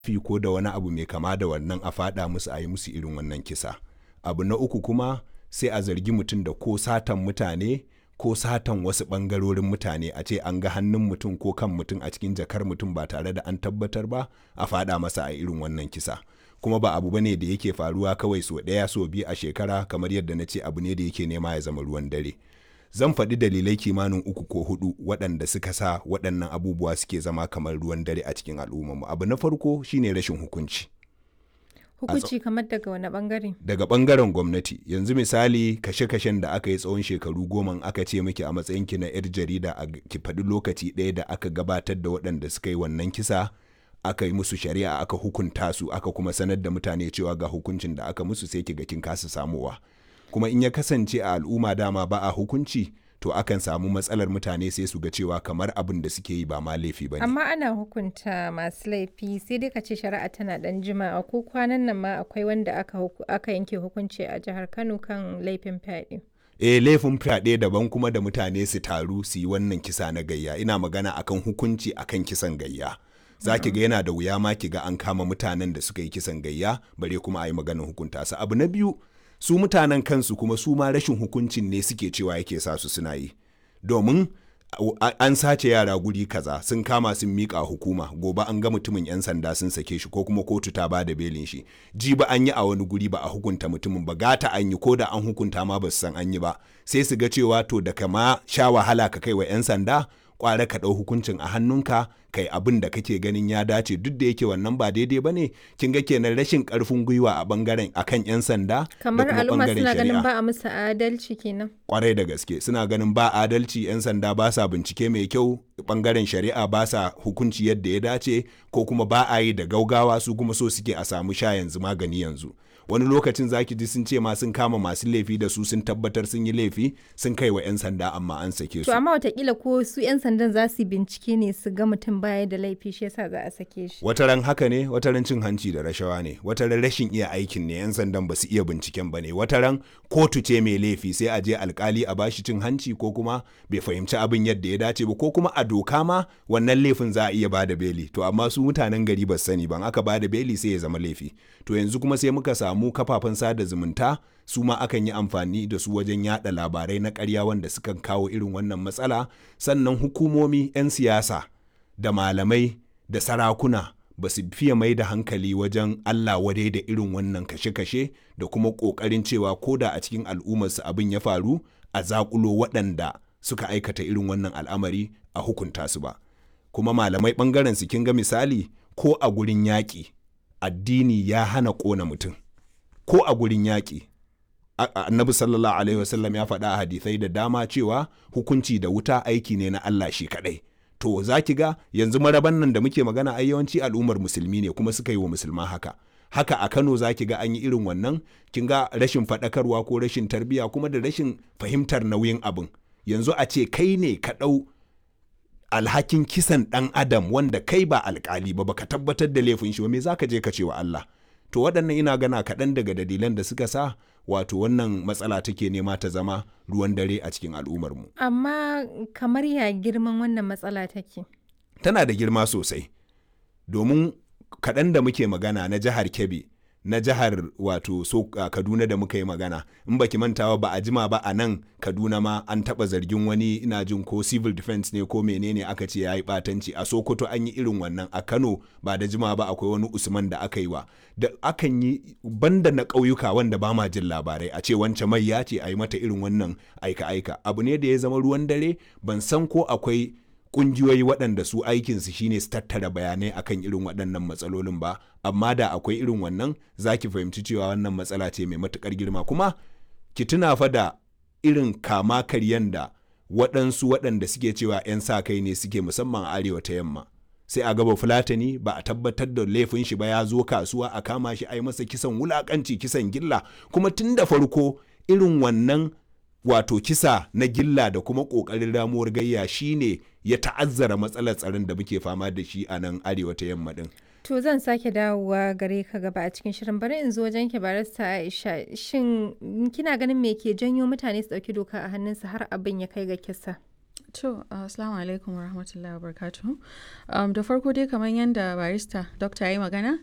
fi ko da wani abu mai kama da wannan a faɗa musu a yi musu irin wannan kisa abu na uku kuma sai a zargi mutum da ko satan mutane ko satan wasu ɓangarorin mutane a ce an ga hannun mutum ko kan mutum a cikin jakar mutum ba tare da an tabbatar ba a faɗa masa a irin wannan kisa kuma ba abu bane da yake faruwa kawai so ɗaya so biyu a shekara kamar yadda na ce abu ne da yake nema ya zama ruwan dare zan faɗi dalilai kimanin uku ko hudu waɗanda suka sa waɗannan abubuwa suke zama kamar ruwan dare a cikin al'ummarmu abu na farko shine rashin hukunci Hukunci kamar daga wani bangare? daga ɓangaren gwamnati yanzu misali kashe-kashen da aka yi tsawon shekaru goma aka ce miki a matsayinki na 'yar jarida a ki faɗi lokaci ɗaya da aka gabatar da waɗanda suka yi wannan kisa aka yi musu shari'a aka hukunta su aka kuma sanar da mutane cewa ga hukuncin da aka musu sai kiga kin kasa samowa kuma in ya kasance a al'umma dama ba a hukunci to akan samu matsalar mutane sai su ga cewa kamar abin da suke yi ba ma laifi ba ne. Amma ana hukunta masu laifi sai dai ka ce shari'a tana dan jima'a ko kwanan nan ma akwai wanda aka, huku- aka yanke hukunci a jihar Kano kan laifin fyaɗe. eh laifin fyaɗe daban kuma da mutane su taru su yi wannan kisa na gayya ina magana akan hukunci akan kisan gayya za ki ga yana da wuya ma ki ga an kama mutanen da suka yi kisan gayya bare kuma a yi maganin hukunta su abu na biyu su mutanen kansu kuma su ma rashin hukuncin ne suke cewa yake sa su suna yi domin a- an sace yara guri kaza sun kama sun miƙa hukuma gobe an ga mutumin 'yan sanda sun sake shi ko kuma kotu ta bada belin shi ji ba an yi a wani guri ba a hukunta mutumin ba gata an yi ko da an hukunta ma ba su san an yi ba sai su ga cewa to da kama sha wahala ka kai wa 'yan sanda kwara ka ɗau hukuncin a hannunka kai abin da kake ganin ya dace duk da yake wannan ba daidai ba ne kin ga kenan rashin ƙarfin gwiwa a bangaren akan 'yan sanda Kamar da kuma al'umma ɓangaren suna ganin shari'a. ba a musu adalci kenan. kwarai da gaske suna ganin ba adalci 'yan sanda ba sa bincike mai kyau bangaren shari'a ba sa hukunci yadda ya dace ko kuma ba a yi da gaugawa su kuma so suke a samu sha yanzu magani yanzu wani lokacin zaki ji sun ce ma sun kama masu laifi da su sun tabbatar sun yi laifi sun kai wa 'yan sanda amma an sake su To amma watakila ko su 'yan sandan za su yi bincike ne su ga mutum baya da laifi shi yasa za a sake shi. wataran haka ne wataran cin hanci da rashawa ne wataran rashin iya aikin ne 'yan sandan ba su iya binciken ba ne wataran kotu ce mai laifi sai a je alkali a bashi cin hanci ko kuma bai fahimci abin yadda ya dace ba ko kuma a doka ma wannan laifin za a iya bada beli to amma su mutanen gari ba su sani ban aka bada beli sai ya zama laifi to yanzu kuma sai muka samu kafafen sada zumunta su ma akan yi amfani da su wajen yada labarai na ƙarya wanda sukan kawo irin wannan matsala sannan hukumomi 'yan siyasa da malamai da sarakuna ba su fiye mai da hankali wajen Allah wadai da irin wannan kashe-kashe da kuma ƙoƙarin cewa ko da a cikin al'ummarsu abin ya faru a zaƙulo waɗanda suka aikata irin wannan al'amari a hukunta su ba. Kuma malamai ɓangaren su kin ga misali ko a gurin yaƙi addini ya hana ƙona mutum ko a gurin yaƙi A- a- annabi sallallahu alaihi wasallam ya faɗa a hadisai da dama cewa hukunci da wuta aiki ne na Allah shi kaɗai to za ki ga yanzu maraban nan da muke magana ai yawanci al'ummar musulmi ne kuma suka yi wa musulman haka haka a Kano za ki ga an yi irin wannan kin ga rashin faɗakarwa ko rashin tarbiyya kuma da rashin fahimtar nauyin abin yanzu a ce kai ne ka ɗau alhakin kisan ɗan adam wanda kai ba alkali ba baka tabbatar da laifin shi ba me za ka je ka ce wa Allah to waɗannan ina gana kaɗan daga dalilan da suka sa wato wannan matsala take nema ta zama ruwan dare a cikin al'ummarmu Amma kamar ya girman wannan matsala take. tana da girma sosai domin kaɗan da muke magana na jihar kebbi na jihar wato so a kaduna da muka yi magana in baki mantawa ba a jima ba a nan kaduna ma an taɓa zargin wani ina jin ko civil defense ne ko menene aka ce ya yi ɓatanci a sokoto an yi irin wannan a kano ba da jima ba akwai wani usman da aka yi wa da akan yi banda na ƙauyuka wanda ba ma jin labarai a ce wance mai ya ce a yi mata irin wannan aika-aika abu ne da ya zama ruwan dare ban san ko akwai kungiyoyi waɗanda su aikinsu shine su tattara bayanai akan irin waɗannan matsalolin ba amma da akwai irin wannan za ki fahimci cewa wannan matsala ce mai matuƙar girma kuma ki tuna fa da irin kama karyan da waɗansu waɗanda suke cewa 'yan sa kai ne suke musamman a arewa ta yamma sai a gaba fulatani ba a tabbatar da laifin shi ba ya zo kasuwa a kama shi a yi masa kisan wulakanci kisan gilla kuma tun da farko irin wannan wato kisa na gilla da kuma ƙoƙarin ramuwar gayya shine ya ta'azzara matsalar tsaron da muke fama da shi a nan arewa ta yamma din. To zan sake dawowa gare ka gaba a cikin shirin bari in zo wajen ki barista Aisha shin kina ganin me ke janyo mutane su ɗauki doka a hannunsu har abin ya kai ga kisa? To, assalamu alaikum wa rahmatullahi wa barakatuhu. Um, da farko dai kamar yadda barista dokta ya yi magana